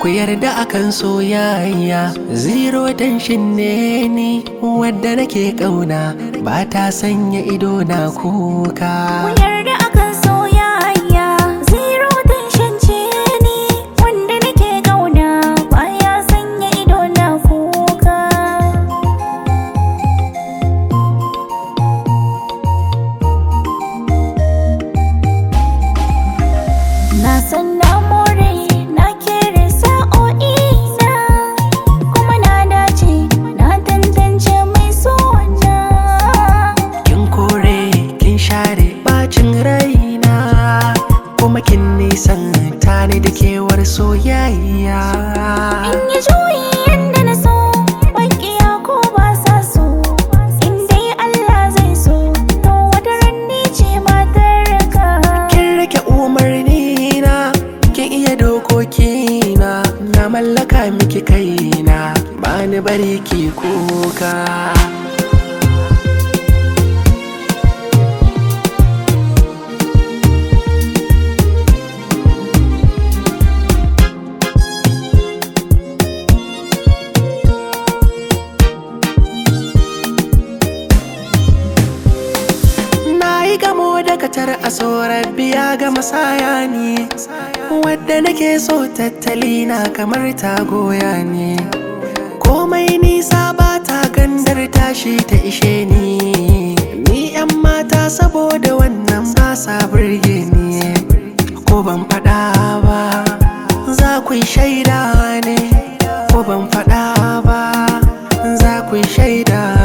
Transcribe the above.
ku yarda akan soyayya zero tension ne ni wadda nake kauna ba ta sanya ido na kuka Ku yarda akan soyayya zero tension ce ni wanda nake gauna baya sanya ido na kuka Na san na more na kere sa'o'i na kuma na dace na tantance mai sona kin kore kin share bacin raina kuma kin nisan tani da kewar soyayya In yi juyi yadda na so, maƙiya ko ba sa so. In dai Allah zai so, to wata ranni ce matar ka. kin rike umarni na kin iya dokoki na na mallaka miki kaina ba ni bari ki kuka Na yi gamo da katar a tsoron biya ga masaya ne Wadda nake so tattali na kamar ta goya ne Komai nisa ba ta gandar tashi ta ishe ni Ni yan mata saboda wannan ba sa burge ni Ko ban faɗa ba za ku yi shaida ne Ko ban faɗa ba za ku yi shaida